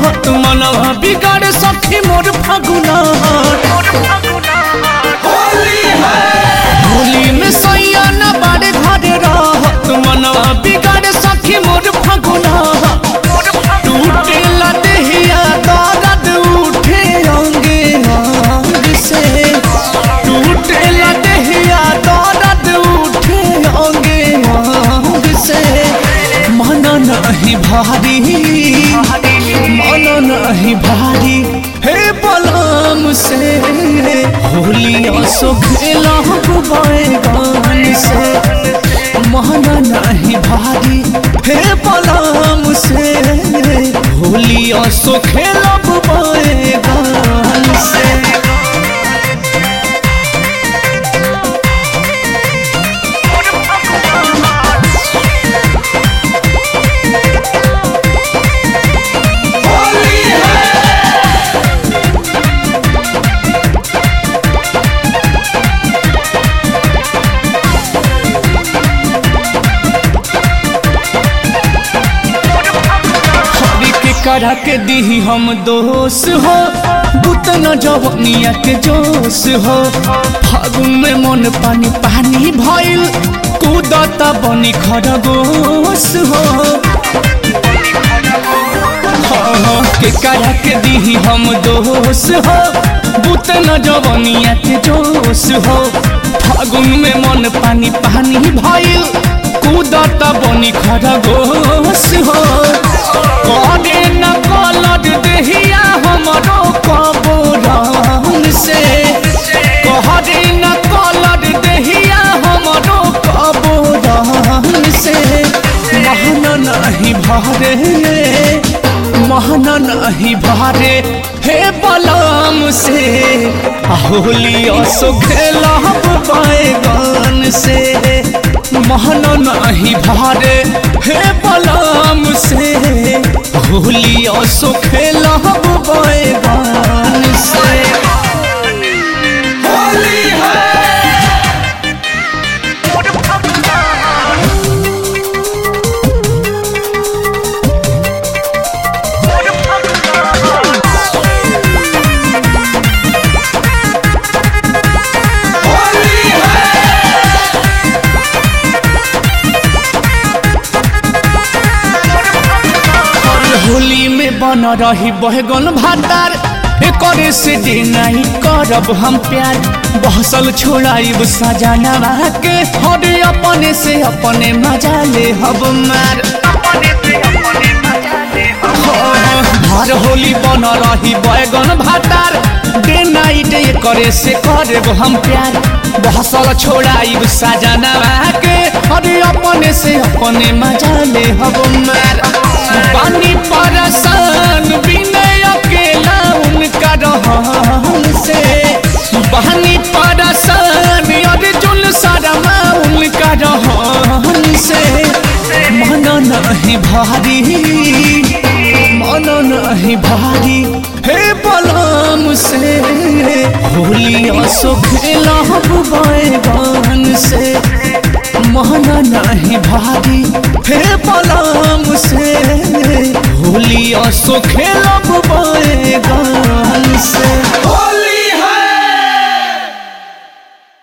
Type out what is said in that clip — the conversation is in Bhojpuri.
रहत मनवा बिगाड़ सखी मोर फगुना होली में सैया न बाड़े घरे रहत मनवा बिगाड़ सखी मोर फगुना टूटे लदेहिया दर्द उठे अंगे अंग से टूटे लदेहिया दर्द उठे अंगे अंग से मन नहीं भारी मन नहीं भारी हे बलम से होलिया सो खेला बैगन से मन नहीं भारी हे बलम से होलिया सो खेला बैगन से हरी के करा के दी हम दोष हो बुतन जवनिया के जोश हो फागुन में मन पानी पानी भइल कूदता बनी खरगोश हो हाँ, के करा के दी हम दोष हो बुतन जवनिया के जोश हो फागुन में मन पानी पानी भइल कूदता बनी खरगोश हो करे न कलर देहिया हमरो कबूरन से कहरे न कलर देहिया हमरो कबूरन से महन नहीं भरे महन नहीं भरे हे बलम से होली असो खेलब बैगन से महन नहीं भरे हे बलम से होली असो खेलब बैगन से होली होली में बन रही बहगन भातार एकरे से दे नहीं करब हम प्यार बहसल छोड़ाइब सजाना के हरे अपने से अपने मजा ले हब मार हर होली बन रही बैगन भातार डे नाइट करे से करब हम प्यार बहसल छोड़ाइब सजाना के अरे अपने से अपने मजा ले हब मार पानी परसान विनय अकेला उनका रहन से बहनी परसान अर्जुन शर्मा उनका रहन से मन नहीं भारी मन नहीं भारी हे बलम से होली असो खेला बैगन से मन नहीं भारी हे बलम से होली असो खेला